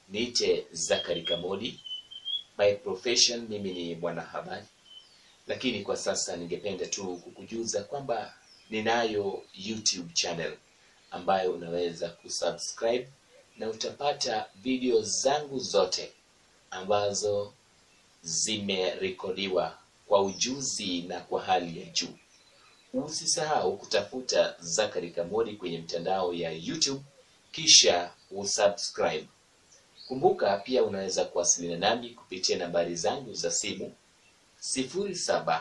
niite Zakari Kamodi. By profession mimi ni mwanahabari, lakini kwa sasa ningependa tu kukujuza kwamba ninayo YouTube channel ambayo unaweza kusubscribe na utapata video zangu zote ambazo zimerekodiwa kwa ujuzi na kwa hali ya juu. Usisahau kutafuta Zakari Kamodi kwenye mtandao ya YouTube kisha usubscribe. Kumbuka pia unaweza kuwasiliana nami kupitia nambari zangu za simu sifuri saba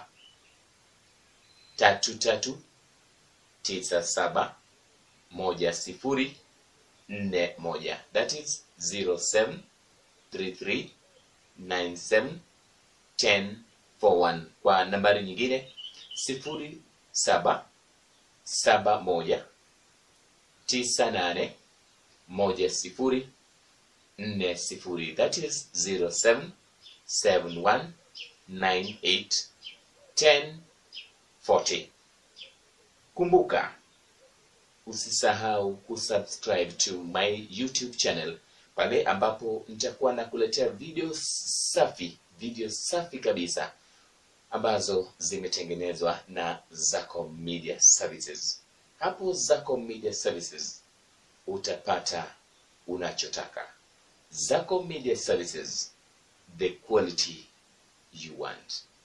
tatu tatu tisa saba moja sifuri nne moja that is zero seven three three nine seven ten four one. Kwa nambari nyingine sifuri saba saba moja tisa nane moja sifuri nne sifuri that is zero seven seven one nine eight ten forty. Kumbuka usisahau kusubscribe to my YouTube channel pale ambapo nitakuwa nakuletea video safi, video safi kabisa ambazo zimetengenezwa na Zacom Media Services. Hapo Zacom Media Services utapata unachotaka. Zacom Media Services, the quality you want.